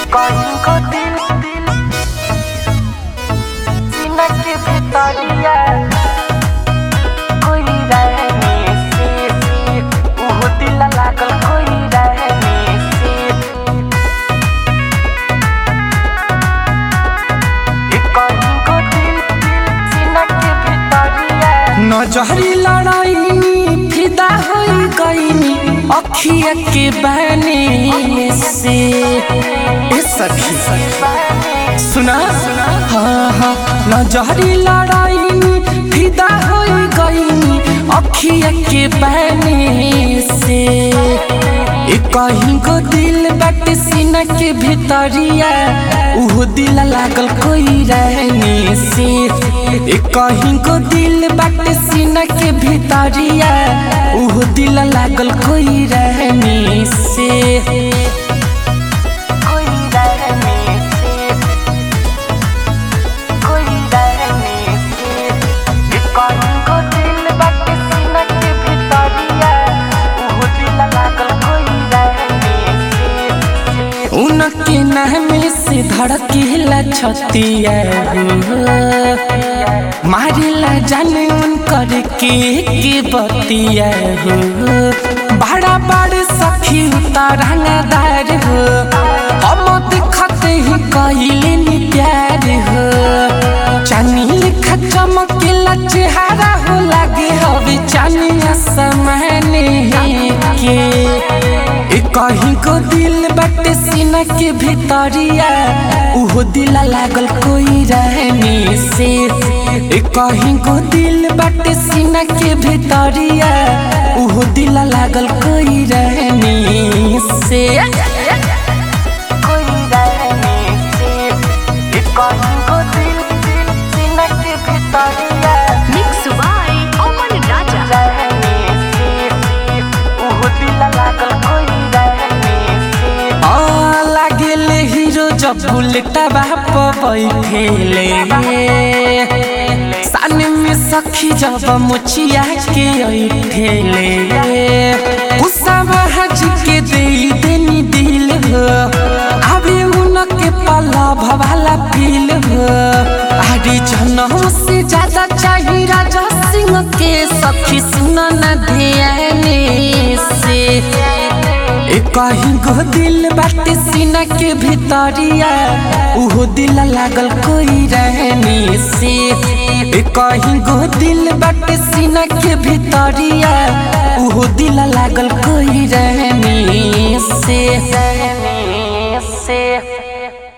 कहीं को दिल दिल सीना के भितरिया कोई रहने से से उहो दिल लागल कोई रहने से ए कहीं को दिल दिल सीना के भितरिया नजहरी लड़ाई फिदा हो गईनी अखिया के बहने से ए सखी सुना हाँ हाँ नजहरी लड़ाई फिदा हो गईनी अखिया के बहने से ए कहीं को दिल बट सीना के भीतरिया उहो दिल लागल कोई रहने से ए कहीं को दिल बट सीना के भीतरिया उहो दिल लागल कोई रहने से कोई रहने से कोई रहने से ए कहीं को दिल बाटे सीना के भितरिया उहो दिल लागल कोई रहने से उनके नाम से धड़केला छतिया हो मारेला जाने उनकर के के बतिया हो बड़ा बड़ सखी उतारंगदार हो हम देखते ही कहिले नी प्यार हो चानी लिखा चमकेला चेहरा हो लागे हवे चानिया समाने के ए कहीं को दिल बटे सीना के भीतरिया उहो दिल लागल कोई रहने से ए कहीं को दिल बटे सीना के भीतरिया उहो दिल लागल कोई रहने से कोई रहने से ए कहीं को दिल दिल सीना के भितरिया Mix by Oman Raja. रहने से उहो दिल लागल कोई रहने से आ लागेल हीरो जब बुलेटा बाप बैठेले सान में सखी जब मुछिया के ऐठेले उसाब हज के दे देनी दिल हो अबे उनके पला भवाला फील हो अरे जनम से ज्यादा चाहिए राजा सिंह के सखी सुन न ध्याने से ए कहीं गो दिल बाटे सीना के भीतरिया उहो दिल लागल कोई रहने से ए कहीं गो दिल बाटे सीना के भीतरिया उहो दिल लागल कोई रहने से रहने से